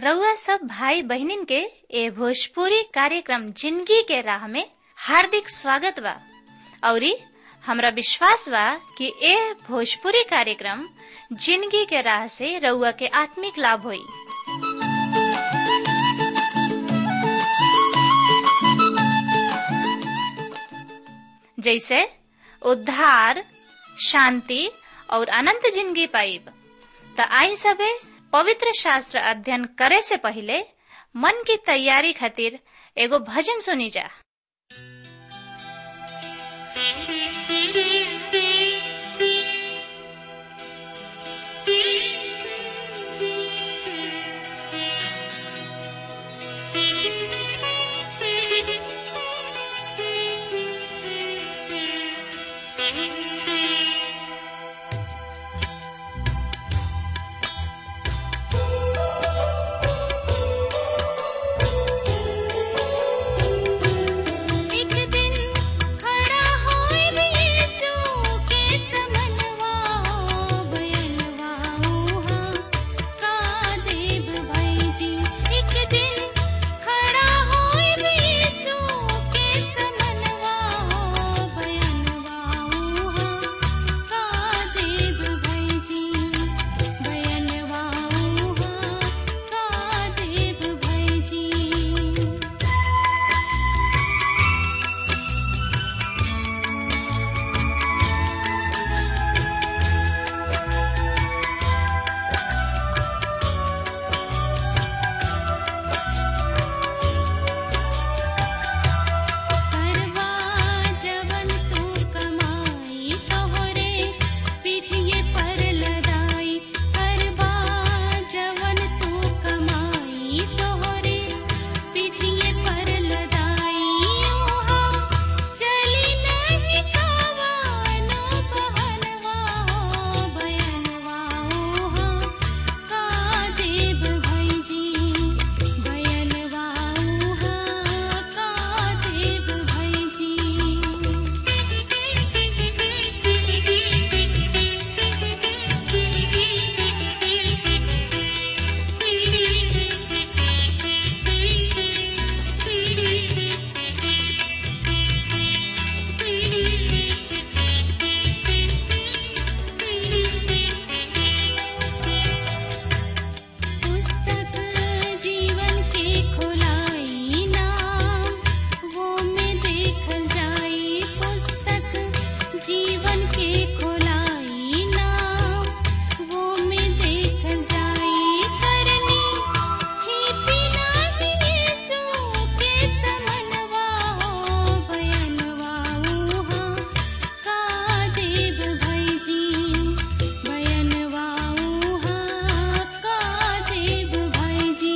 रउआ सब भाई बहिनीन के ए भोजपुरी कार्यक्रम जिंदगी के राह में हार्दिक स्वागत बा औरी हमरा विश्वास बा कि ए भोजपुरी कार्यक्रम जिंदगी के राह से रउआ के आत्मिक लाभ होई जैसे उद्धार शांति और अनंत जिंदगी पाइब त आई सबे पवित्र शास्त्र अध्ययन करे से पहले मन की तैयारी खातिर एगो भजन सुनी जा एक दिन खड़ा होए यीशु के समनवा बयनवा उहा का देव भाई जी एक दिन खड़ा होए यीशु के समनवा बयनवा उहा का देव भाई जी बयनवा उहा का देव भाई जी करवा जवन तू कमाई तोहरे पीठिए पर लदाई करवा जवन तू कमाई तोहरे पीठिए पर लदाई ओहा चली नहीं कवानो बहनवा हो बयनवा ओहा का देव भाई जी बयनवा उहा का देव भाई जी पुस्तक जीवन के खोलाई नाम वो में देखल जाई पुस्तक जीवन के खोलाई नाम वो में देखल जाई करनी छिपी नाही यीशु के समनवा हो बयनवा उहा का देव भाई जी बयनवा उहा का देव भाई जी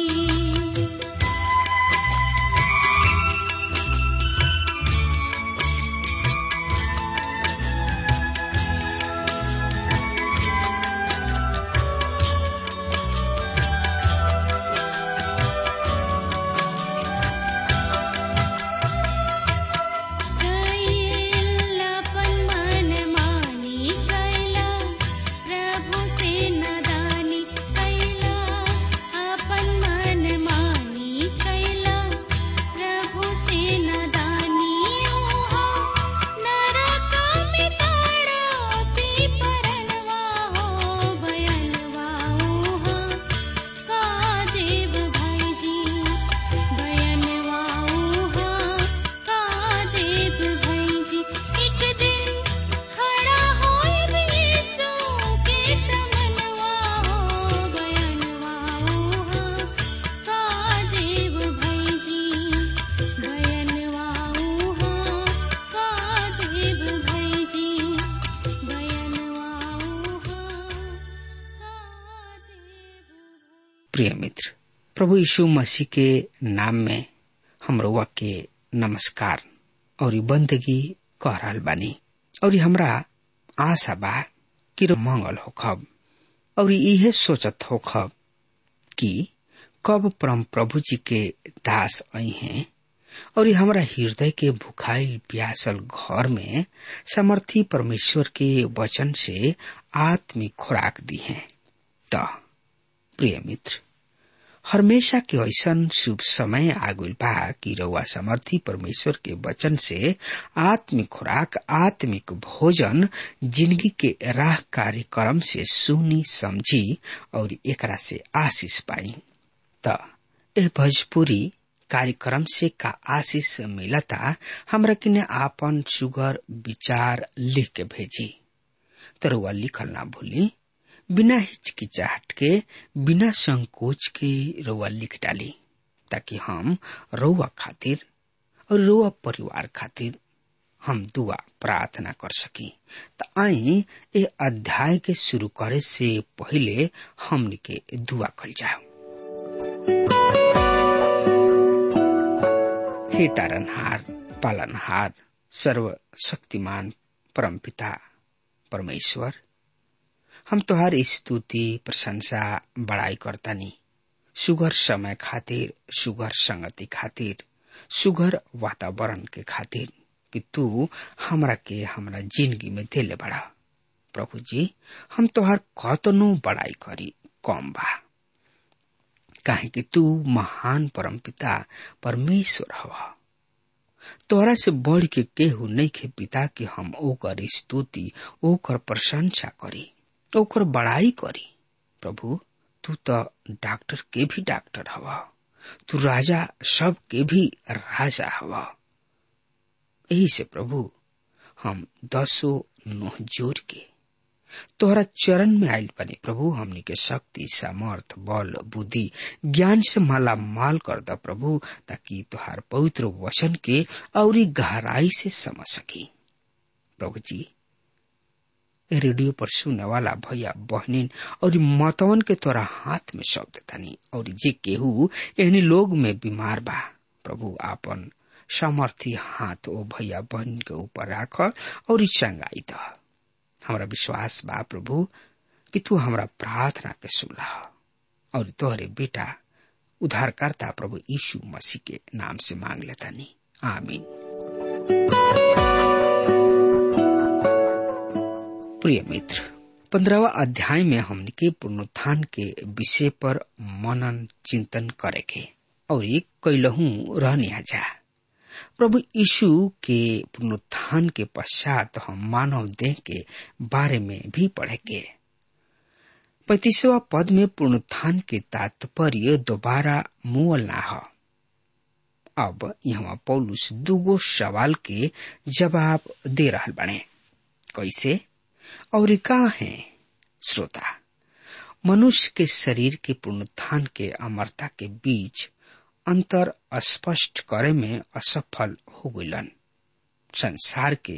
कैलापन मन मानी कैला प्रभु से नदानी कैला अपन मन मानी कैला प्रभु से नदानी ओहा नरक में ताड़ा पी परनवा हो भयनवा ओहा का देव भाई जी बयनवा उहा का देव भाई जी एक दिन खड़ा होए यीशु के समनवा हो बयनवा उहा का देव भाई जी बयनवा उहा का देव भाई जी बयनवा उहा का देव प्रिय मित्र प्रभु यीशु मसीह के नाम में हम रउआ के नमस्कार और ई बंदगी कह रहल बानी और ई हमरा आशा बा कि रो मंगल होखब और इहे सोचत होखब कि कब परम प्रभु जी के दास आई हैं और ई हमरा हृदय के भुखाइल प्यासल घर में समर्थी परमेश्वर के वचन से आत्मिक खुराक दी है त प्रिय मित्र हमेशा के ऐसन शुभ समय आगुल बा कि रउआ समर्थी परमेश्वर के वचन से आत्मिक खुराक आत्मिक भोजन जिंदगी के राह कार्यक्रम से सुनी समझी और एकरा से आशीष पाई त ए भोजपुरी कार्यक्रम से का आशीष मिलता हमरा किने आपन सुगर विचार लिख के भेजी तरुआ लिखल ना भूली बिना हिचकिचाहट के बिना संकोच के रउआ लिख डाली ताकि हम रउआ खातिर और रउआ परिवार खातिर हम दुआ प्रार्थना कर सकी त आई ए अध्याय के शुरू करे से पहले हमनी के दुआ कल जाओ हे तारनहार पालनहार सर्व शक्तिमान परमपिता परमेश्वर हम तोहार स्तुति प्रशंसा बड़ाई करतानी सुगर समय खातिर सुगर संगति खातिर सुगर वातावरण के खातिर कि तू हमरा के हमरा जिंदगी में देले बड़ा प्रभु जी हम तोहार कतनो बड़ाई करी कम बा काहे कि तू महान परमपिता परमेश्वर हवा तोहरा से बढ़ के केहू नहीं के पिता कि हम ओकर स्तुति ओकर प्रशंसा करी ओकर बड़ाई करी प्रभु तू तो डॉक्टर के भी डॉक्टर हवा तू राजा सब के भी राजा हवा यही से प्रभु हम दसो नोह जोर के तोहरा चरण में आयल बने प्रभु हमनी के शक्ति सामर्थ बल बुद्धि ज्ञान से माला माल कर द प्रभु ताकि तोहार पवित्र वचन के और गहराई से समझ सकी प्रभु जी रेडियो पर सुने वाला भैया बहनिन और मतवन के तोरा हाथ में सौंप देतानी और जे केहू एहनी लोग में बीमार बा प्रभु आपन सामर्थी हाथ ओ भैया बहन के ऊपर राख और चंगाई द हमारा विश्वास बा प्रभु कि तू हमरा प्रार्थना के सुनला और तोहरे बेटा उद्धारकर्ता प्रभु यीशु मसीह के नाम से मांग लेता नी आमीन प्रिय मित्र पंद्रहवा अध्याय में हमने के पुनरुत्थान के विषय पर मनन चिंतन करे के और एक कैलहू रहने जा प्रभु यीशु के पुनरुत्थान के पश्चात हम मानव देह के बारे में भी पढ़ेंगे पैतीसवा पद में पुनरुत्थान के तात्पर्य दोबारा मुअल ना हो अब यहाँ पौलुस दुगो सवाल के जवाब दे रहा बने कैसे और का है श्रोता मनुष्य के शरीर के पुनरुत्थान के अमरता के बीच अंतर स्पष्ट करे में असफल हो गलन संसार के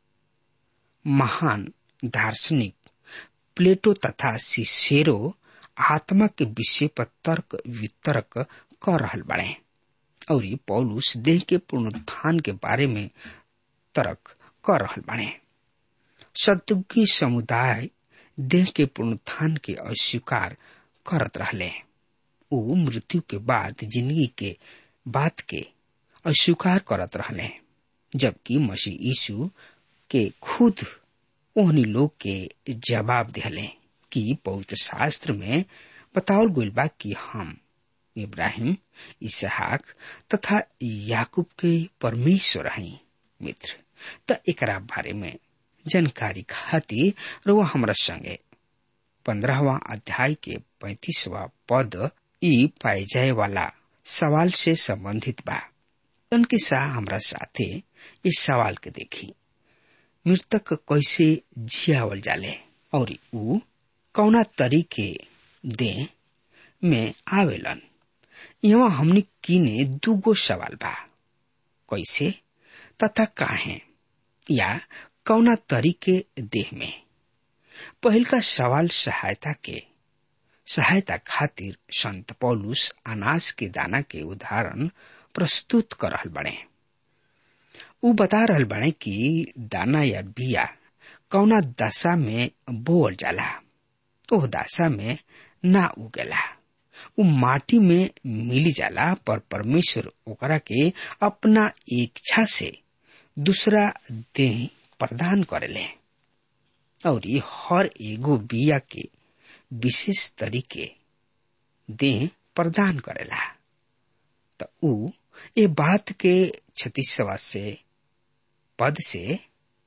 महान दार्शनिक प्लेटो तथा सिसेरो आत्मा के विषय पर तर्क वितर्क कर रहल बड़े और पौलुस देह के पुनरुत्थान के बारे में तर्क कर रहल बड़े सतुकी समुदाय देह के पुनरुत्थान के अस्वीकार करत रहले ऊ मृत्यु के बाद जिंदगी के बात के अस्वीकार करत रहले जबकि मसीह यीशु के खुद ओहनी लोग के जवाब दिले कि पवित्र शास्त्र में बतावल गइल बा कि हम इब्राहिम इसहाक तथा याकूब के परमेश्वर हई मित्र त एकरा बारे में जानकारी खातिर रुआ हमरा संगे पंद्रहवा अध्याय के पैतीसवा पद ई पाए जाए वाला सवाल से संबंधित बा तनके सा हमरा साथे इस सवाल के देखी मृतक कैसे जियावल जाले और ऊ कौना तरीके दे में आवेलन यहाँ हमने किने दूगो सवाल बा कैसे तथा काहे या कौना तरीके देह में पहिल का सवाल सहायता के सहायता खातिर संत पौलुस अनाज के दाना के उदाहरण प्रस्तुत कर रहल बने उ बता रहल बने कि दाना या बिया कौना दशा में बोअल जाला ओह दशा में ना उगेला उ माटी में मिली जाला पर परमेश्वर ओकरा के अपना इच्छा से दूसरा देह प्रदान करेले और ये हर एगो बिया के विशेष तरीके देह प्रदान करेला त ऊ ए बात के छत्तीसवा से पद से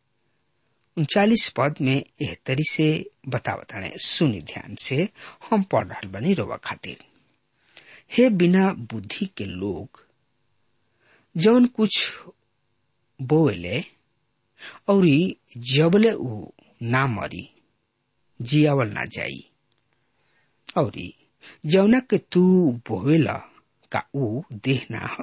उनचालीस पद में एह तरी से बतावताने सुनी ध्यान से हम पढ़ रहा बनी रोवा खातिर हे बिना बुद्धि के लोग जवन कुछ बोवेले और जबले ऊ ना मरी जियावल ना जाई और जवना के तू बोवेला का ऊ देह ना ह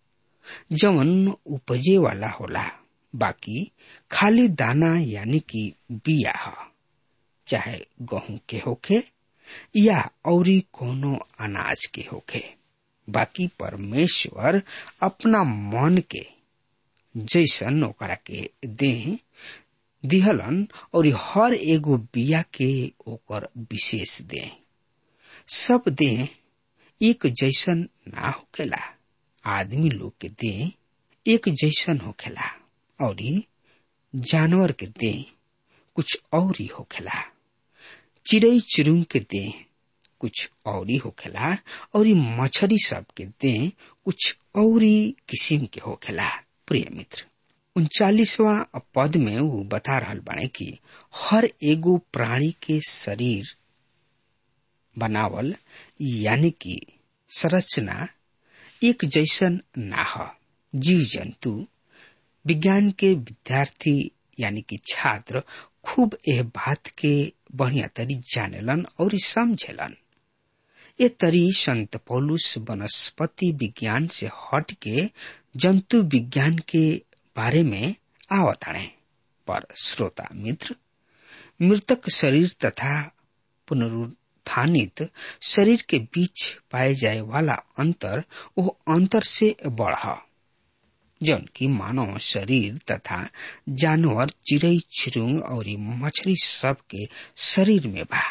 जवन उपजे वाला होला बाकी खाली दाना यानी कि बिया ह चाहे गेहूं के होखे या औरी कोनो अनाज के होखे बाकी परमेश्वर अपना मन के जैसन ओकरा के देह दिहलन और हर एगो बिया के ओकर विशेष दे सब देह एक जैसन ना होखेला आदमी लोग के देह एक जैसन होखेला और जानवर के देह कुछ और ही होखेला चिड़ई चिरुंग के देह कुछ और ही होखेला और मछरी सब के देह कुछ और किस्म के होखेला प्रिय मित्र उनचालीसवा पद में वो बता रहा बाणे कि हर एगो प्राणी के शरीर बनावल यानी कि संरचना एक जैसन ना हो जीव जंतु विज्ञान के विद्यार्थी यानी कि छात्र खूब एह बात के बढ़िया तरी जानेलन और समझेलन ये तरी संत पौलुस वनस्पति विज्ञान से हट के जंतु विज्ञान के बारे में आवताणे पर श्रोता मित्र मृतक शरीर तथा पुनरुत्थानित शरीर के बीच पाए जाए वाला अंतर वो अंतर से बढ़ जौन की मानव शरीर तथा जानवर चिड़ई चिरुंग और मछली सब के शरीर में बा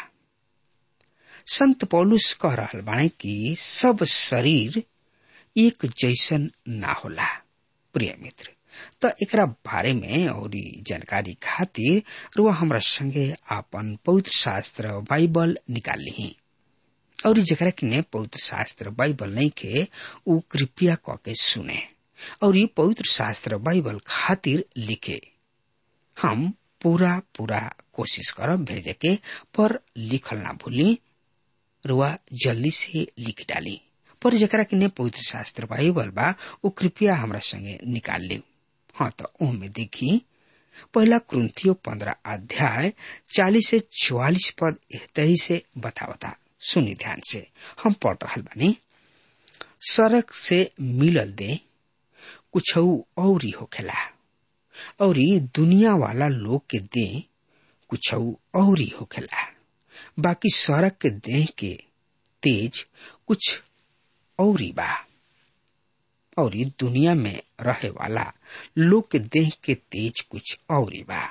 संत पौलुस कह रहा बाणे कि सब शरीर एक जैसन ना होला प्रिय मित्र तो एकरा बारे में और जानकारी खातिर रुआ हमरा संगे आपन पवित्र शास्त्र बाइबल निकाल ली और जरा किने पवित्र शास्त्र बाइबल नहीं के उ कृपया क के सुने और ये पवित्र शास्त्र बाइबल खातिर लिखे हम पूरा पूरा कोशिश करब भेजे के पर लिखल ना भूली रुआ जल्दी से लिख डाली पर जरा किने पवित्र शास्त्र बाइबल बा वो कृपया हमरा संगे निकाल ली हाँ तो ओमे देखी पहला क्रंथियो पंद्रह अध्याय चालीस से चौवालीस पद एहतरी से बतावता सुनी ध्यान से हम पढ़ रहा बानी सड़क से मिलल दे कुछ और होखेला और दुनिया वाला लोग के दे कुछ और होखेला बाकी सड़क के देह के तेज कुछ और बा और दुनिया में रहे वाला लोग के देह के तेज कुछ और बा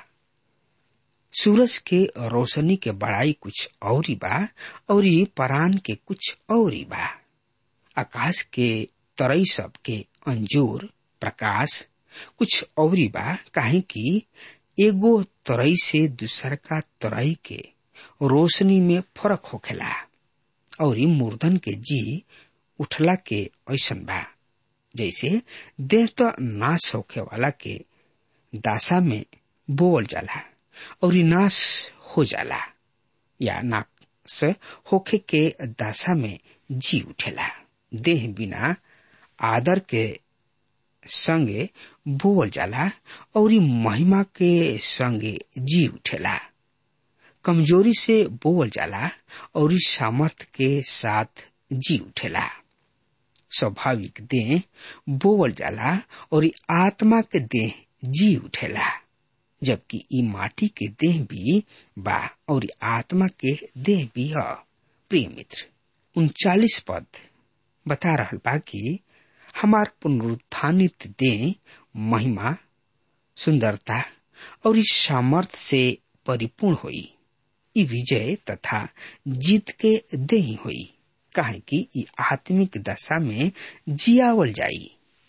सूरज के रोशनी के बड़ाई कुछ और बा और परान के कुछ और बा आकाश के तरई सब के अंजूर प्रकाश कुछ और बा काहे कि एगो तरई से दूसर का तरई के रोशनी में फर्क होखेला और मुर्दन के जी उठला के ऐसन बा जैसे देह तो नाश होखे वाला के दासा में बोल जाला और नाश हो जाला या नाश होखे के दासा में जी उठेला देह बिना आदर के संगे बोल जाला और महिमा के संगे जी उठेला कमजोरी से बोल जाला और सामर्थ के साथ जी उठेला स्वाभाविक देह बोवल जाला और आत्मा के देह जी उठेला जबकि ई माटी के देह भी बा और आत्मा के देह भी है प्रिय मित्र उनचालीस पद बता रहा बा कि हमार पुनरुत्थानित देह महिमा सुंदरता और इस सामर्थ से परिपूर्ण हुई ई विजय तथा जीत के देही हुई काहे कि ई आत्मिक दशा में जियावल जाई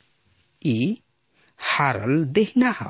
ई हारल देह ना हो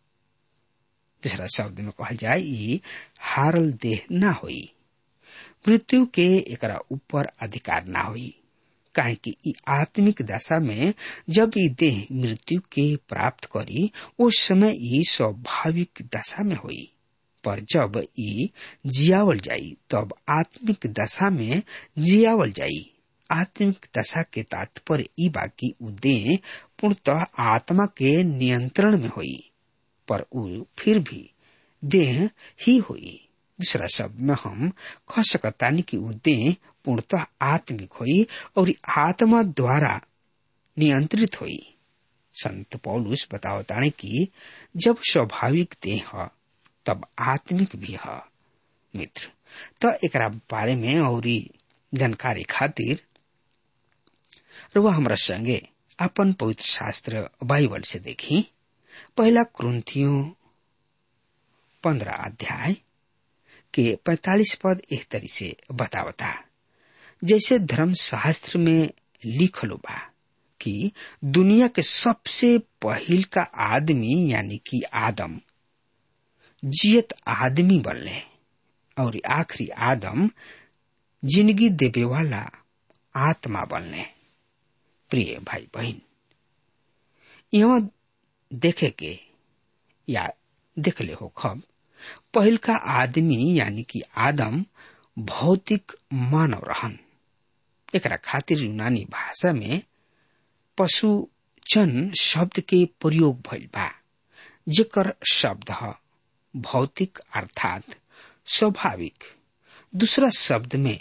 दूसरा शब्द में कहल जाए ई हारल देह ना होई मृत्यु के एकरा ऊपर अधिकार ना होई काहे कि ई आत्मिक दशा में जब ई देह मृत्यु के प्राप्त करी उस समय ई स्वाभाविक दशा में हुई पर जब ई जियावल जाई तब आत्मिक दशा में जियावल जाई आत्मिक दशा के तात्पर्य ई बाकी उ देह पूर्णतः आत्मा के नियंत्रण में हुई पर उ फिर भी देह ही हुई दूसरा शब्द में हम कह सकतानी कि उ देह पूर्णतः आत्मिक हुई और आत्मा द्वारा नियंत्रित हुई संत पौलुस बतावताने कि जब स्वाभाविक देह ह तब आत्मिक भी है मित्र तो एक बारे में और जानकारी खातिर रुआ हमरा संगे अपन पवित्र शास्त्र बाइबल से देखी पहला क्रंथियों पंद्रह अध्याय के पैतालीस पद एक तरी से बतावता जैसे धर्म शास्त्र में लिखलो बा कि दुनिया के सबसे पहिल का आदमी यानी कि आदम जियत आदमी बनले और आखिरी आदम जिंदगी देवे वाला आत्मा बनले प्रिय भाई बहन यहाँ देखे के या देख ले हो खब पहिल का आदमी यानी कि आदम भौतिक मानव रहन एकरा खातिर यूनानी भाषा में पशु चन शब्द के प्रयोग भइल बा जेकर शब्द है भौतिक अर्थात स्वाभाविक दूसरा शब्द में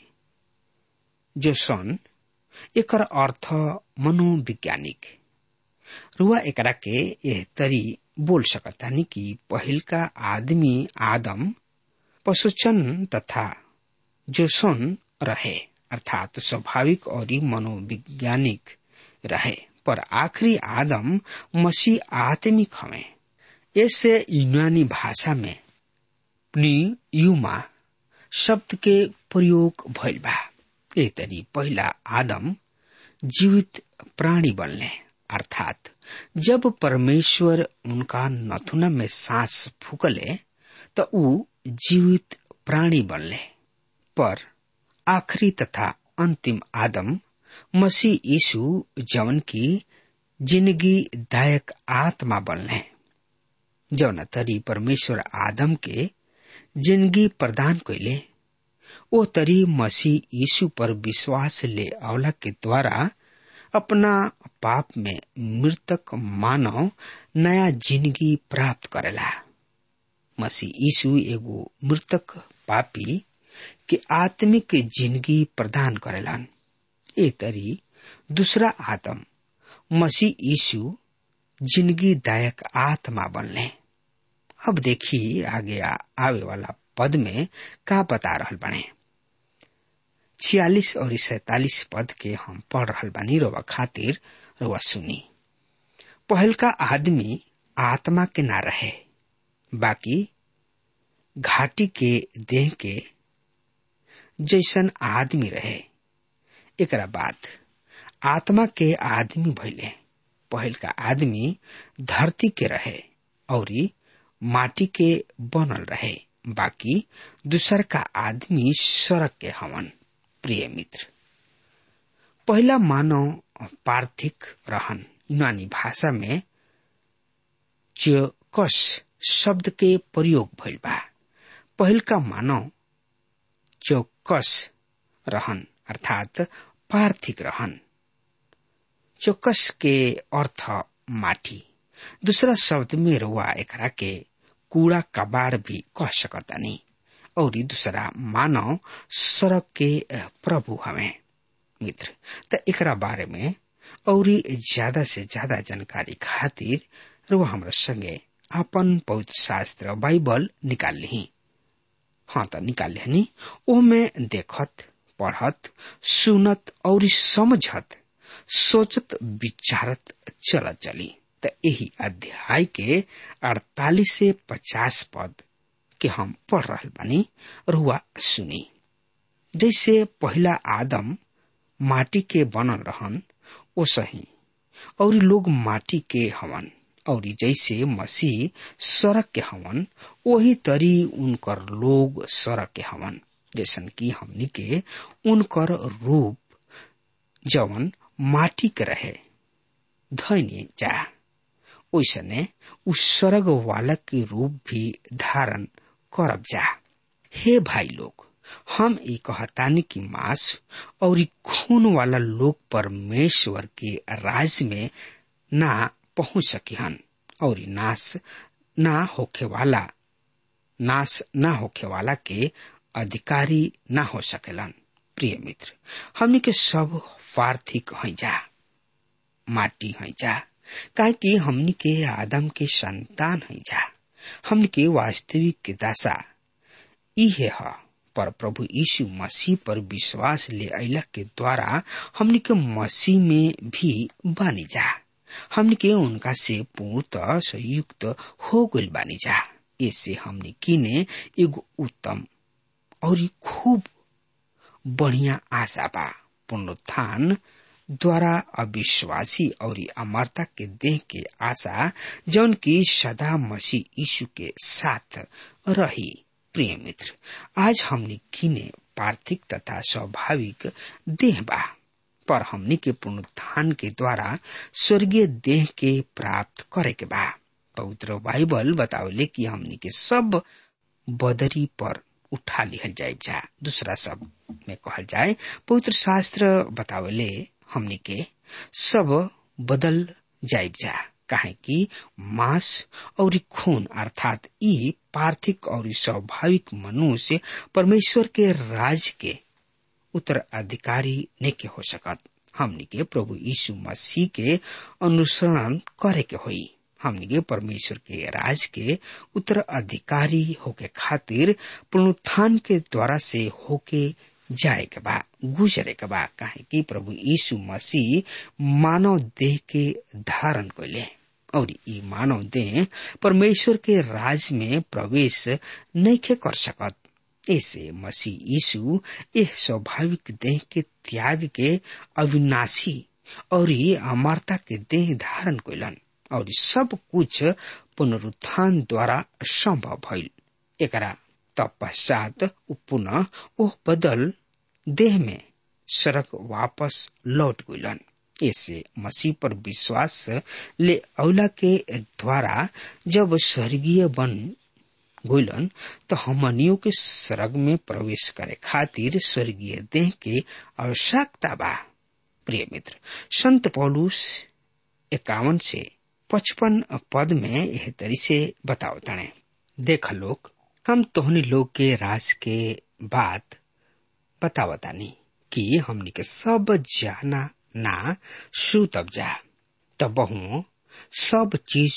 जो सन एकर अर्थ मनोवैज्ञानिक रुआ एकरा के एह तरी बोल सकतानी कि पहिल का आदमी आदम पशुचन तथा जो सन रहे अर्थात स्वाभाविक और मनोवैज्ञानिक रहे पर आखिरी आदम मसीह आत्मिक हमें ऐसे यूनानी भाषा में युमा शब्द के प्रयोग भइल बा ए तरी पहिला आदम जीवित प्राणी बनले अर्थात जब परमेश्वर उनका नथुना में सांस फूकले तो ऊ जीवित प्राणी बनले पर आखिरी तथा अंतिम आदम मसीह यीशु जवन की जिंदगी दायक आत्मा बनले जौन तरी परमेश्वर आदम के जिंदगी प्रदान कैले ओ तरी मसीह यीशु पर विश्वास ले अवला के द्वारा अपना पाप में मृतक मानव नया जिंदगी प्राप्त करेला मसीह यीशु एगो मृतक पापी के आत्मिक जिंदगी प्रदान करेलन ए तरी दूसरा आदम मसीह यीशु जिंदगी दायक आत्मा बनले अब देखी आगे आ, आवे वाला पद में का बता रहल बने छियालीस और सैतालीस पद के हम पढ़ रहल बानी रोवा खातिर रोवा सुनी पहल का आदमी आत्मा के ना रहे बाकी घाटी के देह के जैसन आदमी रहे एकरा बाद आत्मा के आदमी भैले पहल का आदमी धरती के रहे और माटी के बनल रहे बाकी दूसर का आदमी सड़क के हवन प्रिय मित्र पहला मानव पार्थिक रहन यूनानी भाषा में चकस शब्द के प्रयोग भइल बा पहल का मानव चौकस रहन अर्थात पार्थिक रहन चौकस के अर्थ माटी दूसरा शब्द में रुआ एकरा के कूड़ा कबाड़ भी कह सकतानी और दूसरा मानव सड़क के प्रभु हमें मित्र त एकरा बारे में और ज्यादा से ज्यादा जानकारी खातिर रुआ हमरा संगे अपन पवित्र शास्त्र बाइबल निकाल ली हाँ तो निकाल लेनी ओ में देखत पढ़त सुनत और समझत सोचत विचारत चलत चली त यही अध्याय के अड़तालीस से पचास पद के हम पढ़ रहा बानी रुआ सुनी जैसे पहला आदम माटी के बनल रहन ओ सही और लोग माटी के हवन और जैसे मसीह सड़क के हवन वही तरी उनकर लोग सड़क के हवन जैसन कि हमनी के उनकर रूप जवन माटी के रहे धैन्य जा ओसने उस स्वर्ग वाला के रूप भी धारण करब जा हे भाई लोग हम ई कहतानी की मांस और ई खून वाला लोग परमेश्वर के राज में ना पहुंच सकी हन और ई नाश ना होखे वाला नाश ना होखे वाला के अधिकारी ना हो सकेलन प्रिय मित्र हमनी के सब पार्थिक हैं जा माटी हैं जा काहे कि हमनी के आदम के संतान हैं जा हमनी के वास्तविक दशा इहे है पर प्रभु यीशु मसीह पर विश्वास ले अला के द्वारा हमनी के मसीह में भी बानी जा हमनी के उनका से पूर्णतः संयुक्त हो गइल बानी जा इससे हमने किने एगो उत्तम और खूब बढ़िया आशा बा पुनरुत्थान द्वारा अविश्वासी और अमरता के देह के आशा जौन की सदा मसीह यीशु के साथ रही प्रिय मित्र आज हमने किने पार्थिक तथा स्वाभाविक देह बा पर हमनी के पुनरुत्थान के द्वारा स्वर्गीय देह के प्राप्त करे के बा पवित्र बाइबल बतावले कि हमनी के सब बदरी पर उठा लिहल जाए जा दूसरा सब में कहल जाए पवित्र शास्त्र बतावले हमनी के सब बदल जाए जा काहे कि मांस और खून अर्थात ई पार्थिक और स्वाभाविक मनुष्य परमेश्वर के राज के उत्तराधिकारी नेके हो सकत हमनी के प्रभु यीशु मसीह के अनुसरण करे के होई हमनी के परमेश्वर के राज के उत्तराधिकारी होके खातिर पुनरुत्थान के द्वारा से होके जाए के बा गुजरे के बा काहे कि प्रभु यीशु मसीह मानव देह के धारण कैले और ई मानव देह परमेश्वर के राज में प्रवेश नहीं कर सकत ऐसे मसीह यीशु यह स्वाभाविक देह के त्याग के अविनाशी और अमरता के देह धारण कैलन और सब कुछ पुनरुत्थान द्वारा संभव भइल एकरा तत्पश्चात पुनः ओ बदल देह में सड़क वापस लौट गइलन ऐसे मसीह पर विश्वास ले औला के द्वारा जब स्वर्गीय बन गइलन तो हमनियों के स्वर्ग में प्रवेश करे खातिर स्वर्गीय देह के आवश्यकता बा प्रिय मित्र संत पौलुस इक्यावन से पचपन पद में यह तरी से बताओ तने देख लोग हम तोहनी लोग के राज के बात बतावतानी कि हमनी के सब जाना ना सुतब जा तब बहु सब चीज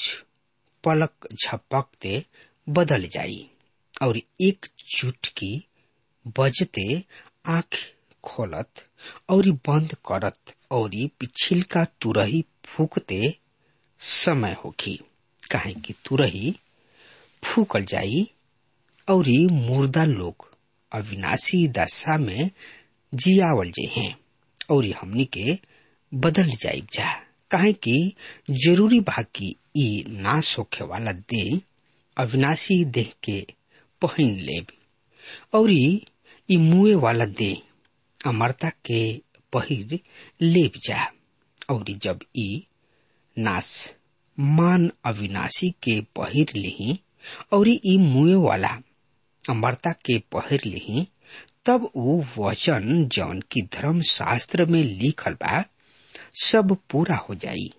पलक झपकते बदल जाई और एक चुटकी बजते आंख खोलत और बंद करत और पिछिलका तुरही फूकते समय होखी काहे कि तुरही फूकल जाई और मुर्दा लोग अविनाशी दशा में जियावल जे हैं और हमनी के बदल जाई जा काहे कि जरूरी बा कि ई नाश होखे वाला देह अविनाशी देह के पहन लेब और ई मुए वाला देह अमरता के पहिर लेब जा और जब ई नाश मान अविनाशी के पहिर लिही और ई मुए वाला अमरता के पहिर लिही तब वो वचन जौन की धर्म शास्त्र में लिखल बा सब पूरा हो जाई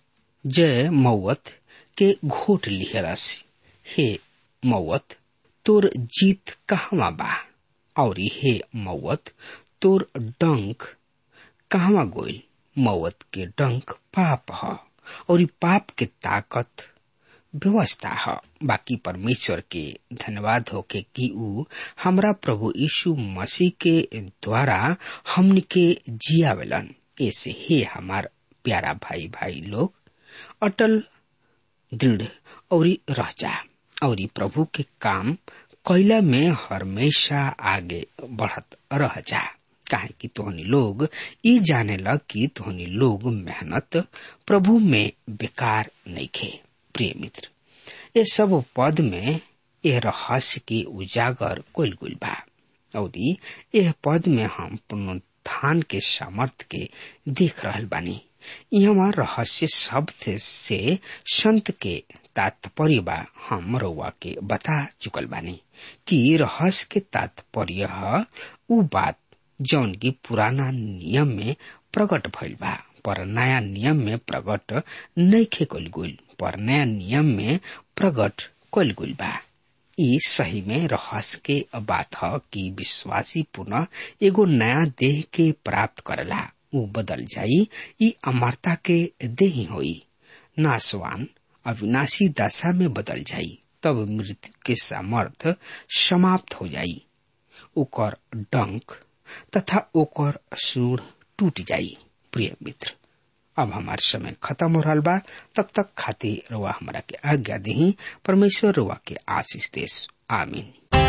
जय मौत के घोट लिहलस हे मौत तोर जीत कहवा बा और हे मौत तोर डंक कहवा गोइल मौत के डंक पाप ह और ई पाप के ताकत व्यवस्था है बाकी परमेश्वर के धन्यवाद हो के कि ऊ हमरा प्रभु यीशु मसीह के द्वारा हमन के जियावेलन ऐसे हे हमार प्यारा भाई भाई लोग अटल दृढ़ और रह जा और प्रभु के काम कैला में हमेशा आगे बढ़त रह जा काहे कि तोहनी लोग ई जाने लग कि तोहनी लोग मेहनत प्रभु में बेकार नहीं खे प्रिय मित्र ये सब पद में यह रहस्य के उजागर कोल गुल बा और यह पद में हम पुनरुत्थान के सामर्थ के देख रहल बानी यहाँ रहस्य शब्द से संत के तात्पर्य बा हम रउआ के बता चुकल बानी कि रहस्य के तात्पर्य उ बात जौन की पुराना नियम में प्रकट भइल बा पर नया नियम में प्रकट नहीं कल गइल पर नया नियम में प्रकट कल गइल बा ई सही में रहस्य के बात ह कि विश्वासी पुनः एगो नया देह के प्राप्त करला उ बदल जाई ई अमरता के देह होई नासवान अविनाशी दशा में बदल जाई तब मृत्यु के सामर्थ समाप्त हो जाई ओकर डंक तथा ओकर सूढ़ टूट जाई प्रिय मित्र अब हमार समय खत्म हो रहा बा तब तक खातिर रुआ हमारा के आज्ञा दही परमेश्वर रुआ के आशीष देश आमीन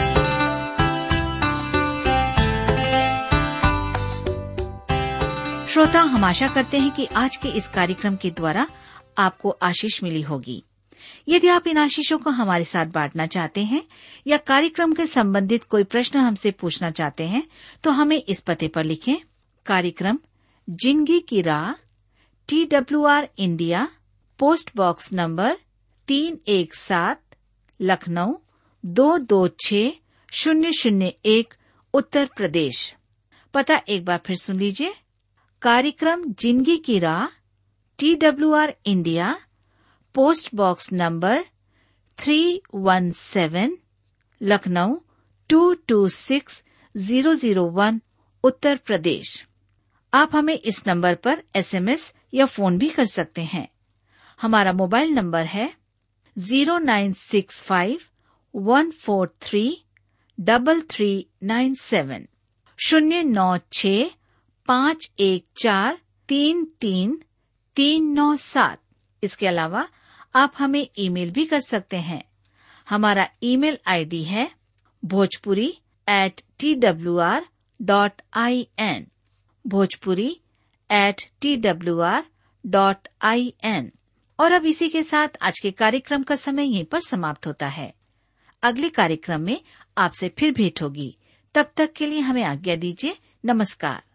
श्रोता हम आशा करते हैं कि आज के इस कार्यक्रम के द्वारा आपको आशीष मिली होगी यदि आप इन आशीषों को हमारे साथ बांटना चाहते हैं या कार्यक्रम के संबंधित कोई प्रश्न हमसे पूछना चाहते हैं तो हमें इस पते पर लिखें कार्यक्रम जिंदगी की राह T W R India post box number तीन एक सात लखनऊ दो दो छ शून्य शून्य एक उत्तर प्रदेश पता एक बार फिर सुन लीजिए कार्यक्रम जिंदगी की राह T W R India post box number three one seven Lucknow two two six zero zero one Uttar Pradesh आप हमें इस नंबर पर एसएमएस या फोन भी कर सकते हैं हमारा मोबाइल नंबर है zero nine six five one four three double three nine seven शून्य नौ छ पाँच एक चार तीन तीन तीन नौ सात इसके अलावा आप हमें ईमेल भी कर सकते हैं हमारा ईमेल आईडी है Bhojpuri at T W R dot I N Bhojpuri at T W R dot I N और अब इसी के साथ आज के कार्यक्रम का समय यहीं पर समाप्त होता है अगले कार्यक्रम में आपसे फिर भेंट होगी तब तक के लिए हमें आज्ञा दीजिए नमस्कार